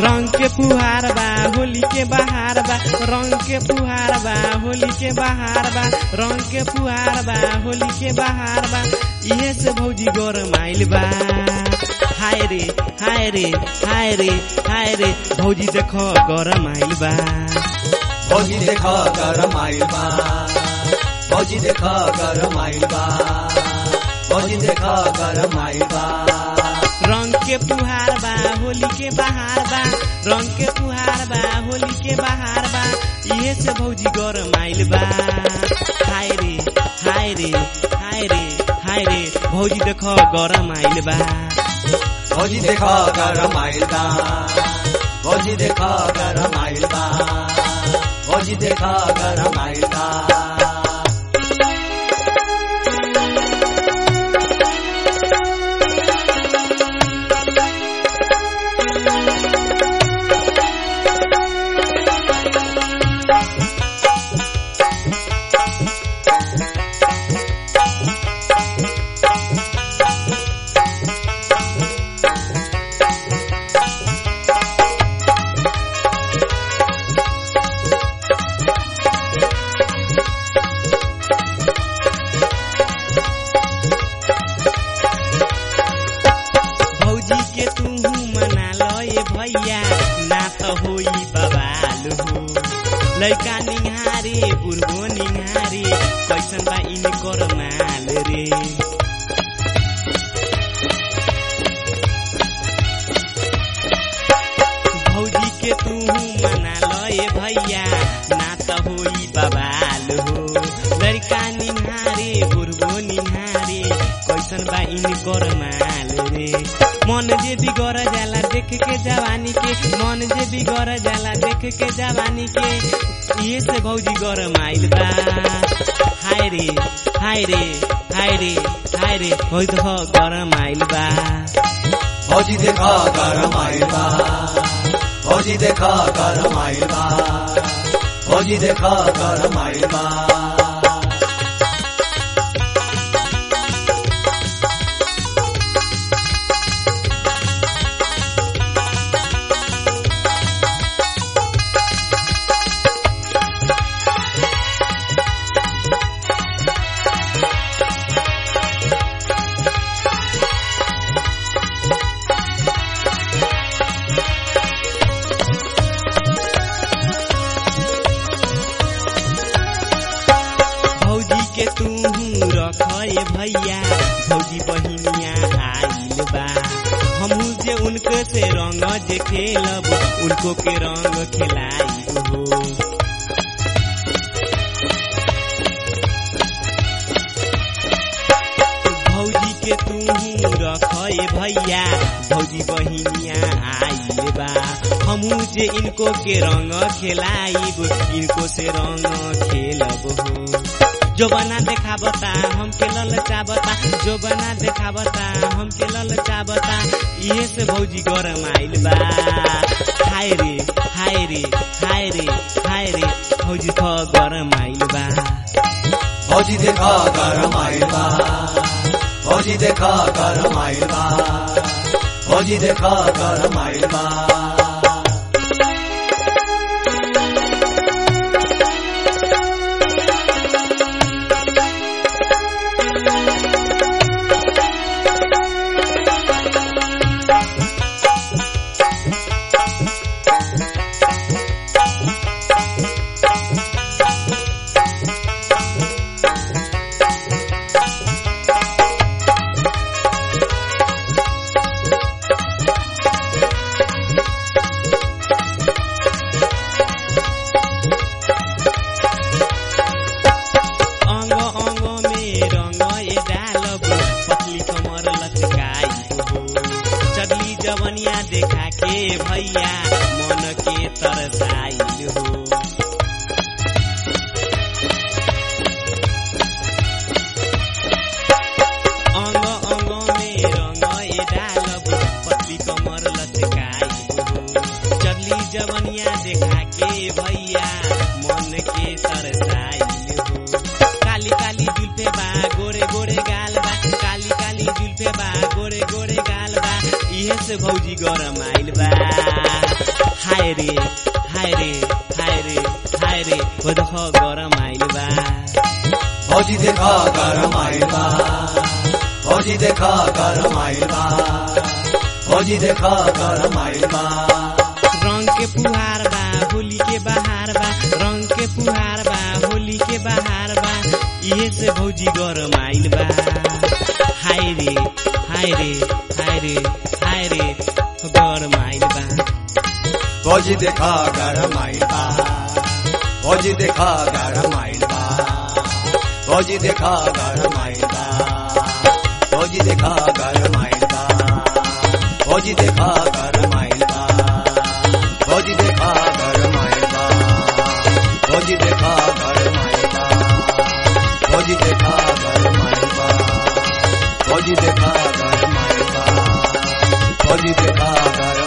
रंग के फुहार बा होली के बहार बा रंग के फुहार बा होली के बहार बा रंग के फुहार बा होली के बहार बा इहे से भौजी गोर माइल बा हाय रे हाय रे हाय रे हाय रे भौजी देखो गरम आइल बा भौजी देख गरम आइल बा भौजी देख गरम आइल बा भौजी देख गरम आइल बा रंग के फुहार बा होली के बहार बा रंग के फुहार बा होली के बहार बा इहे से भौजी गरम आइल बा हाय रे हाय रे हाय रे हाय रे भौजी देखो गरम आइल बा भौजी देख गरम आइल बा भौजी देख गरम आइल बा भौजी देख गरम आइल बा भौजी के तू मना लो ये भैया ना तो होई बवाल हो लड़का निहारे बुढ़बो निहारे कैसन बा इनकर माल रे भौजी के तू मना लो ये भैया ना तो होई बवाल हो लड़का निहारे बुढ़बो निहारे कैसन बा इनकर माल रे मन जे बिगड़ जाला देख के जवानी के मन जे बिगड़ जाला देख के जवानी के ये से भौजी गरम आइल बा हाय रे हाय रे हाय रे हाय रे भौजी देखो गरम आइल बा भौजी देख गरम आइल बा भौजी देख गरम आइल बा भौजी देख गरम आइल बा भौजी के तू रखे भैया भौजी बहिनिया आइल बा हमहू जे उनको से रंग जे खेलब उनको के रंग खिलाइब हो भौजी के तू रखे भैया भौजी बहिनिया आइल बा हमहू जे इनको के रंग खेलाइब इनको से रंग खेलब हो जो बना देखाबता हमके ललचाबता जो बना देखाबता हमके ललचाबता इहे से भौजी गरम आइल बा हाय रे हाय रे हाय रे हाय रे भौजी थ गरम आइल बा भौजी देख गरम आइल बा भौजी देख गरम आइल बा भौजी देख गरम आइल बा अंग अंग में रंग ए डालब पतली कमर लचकाई हो चगली जवनिया देखा के भैया मन के तरसाइल हो अंग अंग में रंग ए डालब पतली कमर लचकाई हो चगली जवनिया देखा के भैया मन के तरसाइल हो काली काली जुल्फे बा गोरे गोरे गाल बा काली काली जुल्फे बा गोरे गोरे गाल बा इहे से भौजी गरम आइल बा हाय रे हाय रे हाय रे हाय रे वो देखो गरम आइल बा भौजी देखा गरम आइल बा भौजी देखा गरम आइल बा भौजी देखा गरम आइल बा रंग के फुहार बा होली के बहार बा रंग के फुहार बा होली के बहार बा इहे से भौजी गरम आइल बा हाय रे हाय रे हाय रे हाय रे गरम आइल बा भौजी देखा गरम आइल बा भौजी देखा गरम आइल बा भौजी देखा गरम आइल बा भौजी देखा गरम आइल बा भौजी देखा गरम आइल बा भौजी देखा गरम आइल बा भौजी देखा गरम आइल बा भौजी देखा गरम आइल बा भौजी देखा गरम आइल बा भौजी देखा गरम